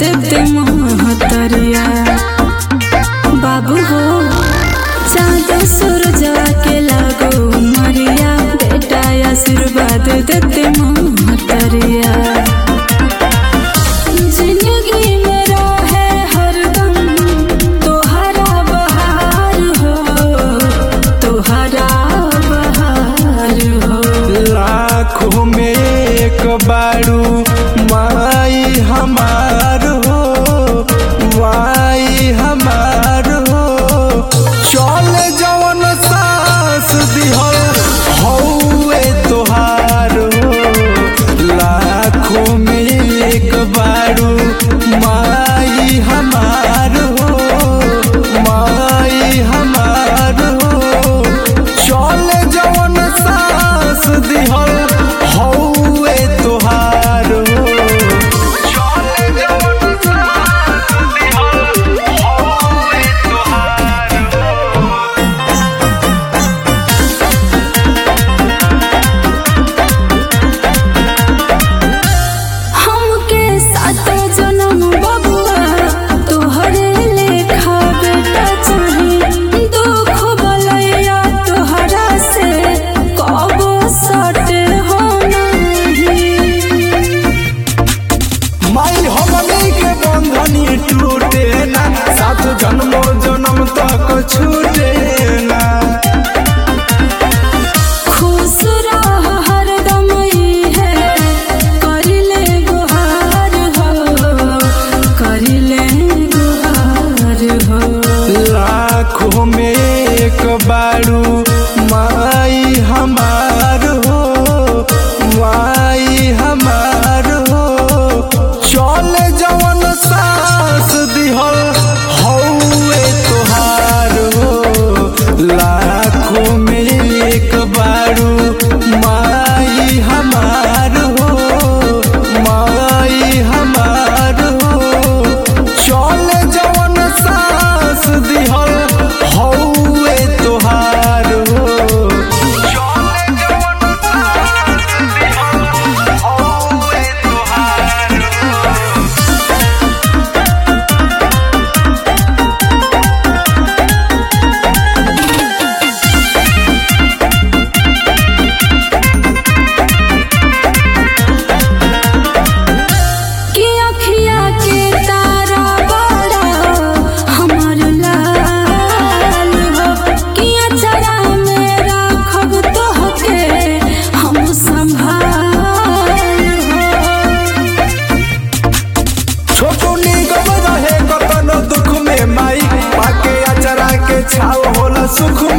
देते महतरिया बाबू हो चाँद सूरज के लागो मरिया बेटा आशीर्वाद देते महतरिया जिंदगी में रहे हरदम तोहरा बहार हो तोहरा बहार हो लाखों में एक बारू माई हमार हो माई हमार हो चल जवन सास दिहल हौवे तोहार हो लाखों में एक बारू माई हमार हो माई हमार हो चल जवन सास दिहल हौवे तोहार हो चल जवन सास दिहल हौवे तोहार हो हमके सात जन्म बबुआ तोहरे लेखा बेटा चाही दुख बलैया तोहरा से कबो सटे हो नहीं माई हमनी के बंधनी टूटे ना सात जन्मो जन्म तक छूटे ना खुश रह हरदम इहे करिले गुहार हो करिले गुहार हो लाखों में एक बारू माई हमार हो माई हमार हो चल जवन सास दिहल हौवे तोहार हो लाखों में एक बारू माई हमार हो माई हमार हो चल जवन सास दिहल हौवे तोहार हो चल जवन सास दिहल हौवे तोहार हो कि अखिया के तारा बड़ा हमर लाल हो कि अचरा में राखब तोहके हम संभाल हो छोटू निगम रहे कतनो दुख में माई पाके अचरा के छाव होला सुख